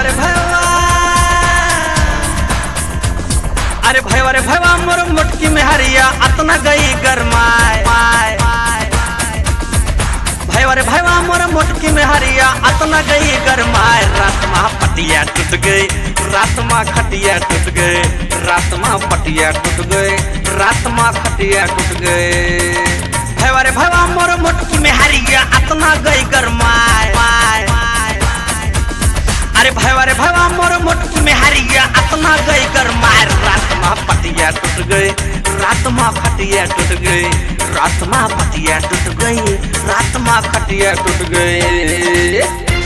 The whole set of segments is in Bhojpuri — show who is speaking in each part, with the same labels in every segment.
Speaker 1: रे भैया अरे भैया रे भैया मोर मोटकी में हरिया अतना गई गरमाए भैया रे भैया मोर मोटकी में हरिया अतना गई गरमाए रात मा पटिया टूट गई रात मा खटिया टूट गए रात मा पटिया टूट गए रात मा खटिया टूट गए भैया रे भैया मोर मोटकी में हरिया अतना गई गरमाए अरे भैया रे भैया मोर मोटकी में हरिया अतना गई गरमाए रात मा पटिया टूट गए रात मा खटिया टूट गई रात मा पटिया टूट गई रात मा खटिया टूट गई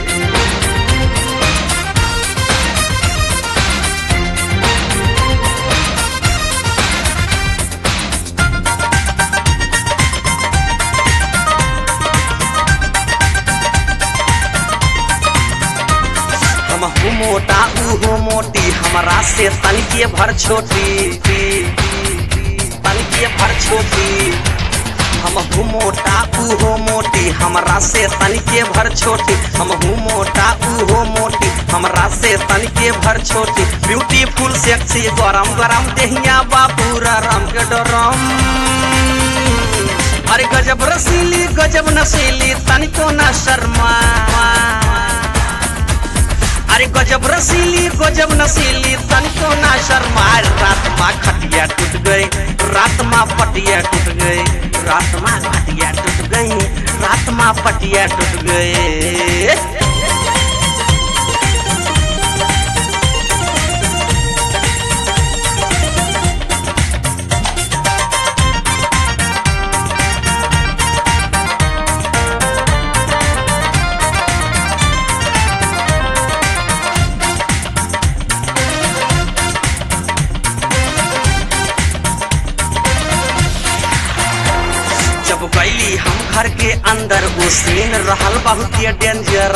Speaker 1: हम हूँ मोटा ऊ हो मोटी हमारा से तनिके भर छोटी तनिके भर छोटी हम हूँ मोटा ऊ हो मोटी हमरा से तनिके भर छोटी हम हूँ मोटा ऊ हो मोटी हमरा से तनिके भर छोटी ब्यूटीफुल सेक्सी गरम गरम देहिया बापूरा राम के डरम अरे गजब रसीली गजब नशीली तनिको न शर्मा अरे गजब रसीली गजब नसीली तनिको ना शर्मा रात माँ खटिया टूट गई रात माँ पटिया टूट गई रात माँ खटिया टूट गई रात माँ पटिया टूट गई जब गईली हम घर के अंदर वो सीन रहल बहुत ये डेंजर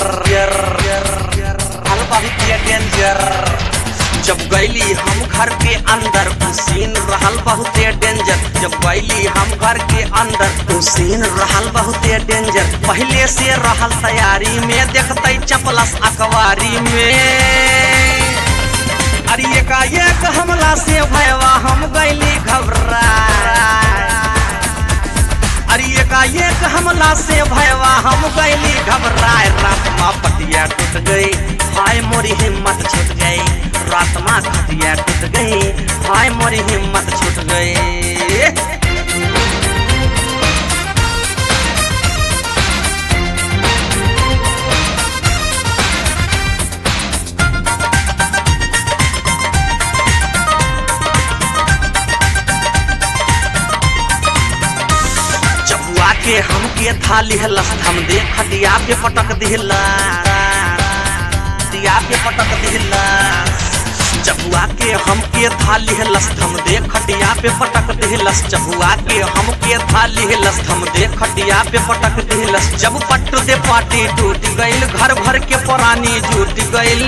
Speaker 1: रहल बहुत ये डेंजर जब गईली हम घर के अंदर वो सीन रहल बहुत ये डेंजर जब गईली हम घर के अंदर वो सीन रहल बहुत ये डेंजर पहले से रहल तैयारी में देखते चपलस अखबारी में अरे एकाएक हमला से भयवा हम गईली घबरा अरे एकाएक हमला से भयवा हम गईली घबराए रात माँ पटिया टूट गई हाय मोरी हिम्मत छूट गई रात माँ खटिया टूट गई हाय मोरी हिम्मत छूट गई चबुआ के हमके थाली हलस हम दे खटिया पे पटक दिला खटिया पे पटक दिला चबुआ के हमके थाली हलस हम दे खटिया पे पटक दिलस चबुआ के हमके थाली हलस हम दे खटिया पे पटक दिलस जब पट्ट दे पाटी टूट गइल घर भर के पुरानी जुट गइल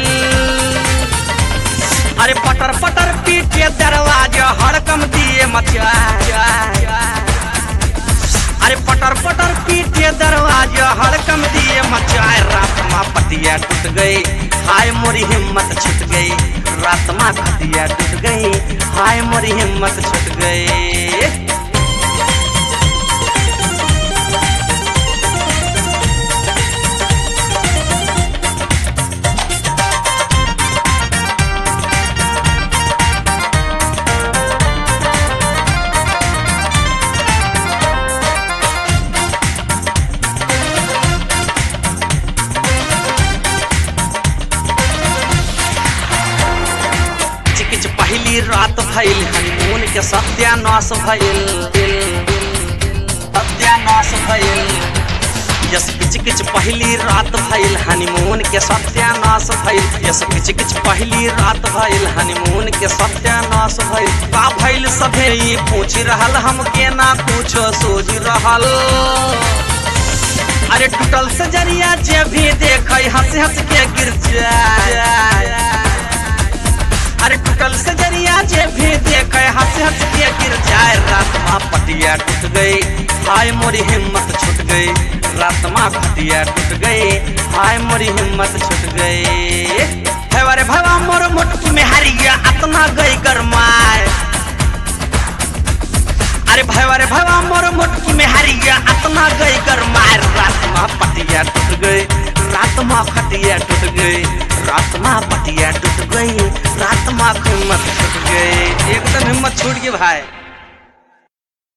Speaker 1: अरे पटर पटर पीटे दरवाजा हड़कम दिए मचा अरे पटर पटर पीटे दरवाजा हड़कम दिए मचाए रात माँ पटिया टूट गई हाय मोरी हिम्मत छूट गई रात माँ खटिया टूट गई हाय मोरी हिम्मत छूट गई चिकिच पहली रात भइल हनीमून के सत्यानाश भइल सत्यानाश भइल यस किच किच पहली रात भइल हनीमून के सत्यानाश भइल यस किच किच पहली रात भइल हनीमून के सत्यानाश भइल का भइल सभे ई पूछ रहल हमके ना कुछो सोच रहल अरे टूटल सजरिया जे भी देखे हंस हंस के गिर जाए अरे टूटल सजरिया जे भी देखे हंस हंस के गिर जाए रात माँ पटिया टूट गई हाय मोरी हिम्मत छूट गई रात माँ खटिया टूट गई हाय मोरी हिम्मत छूट गई है भैवा रे भैवा मोर मोटकी में हरिया अतना गई कर मार रात में पटिया टूट गई रात में खटिया टूट गई रात में पटिया टूट गई रात में हिम्मत टूट गई एकदम हिम्मत छूट गई भाई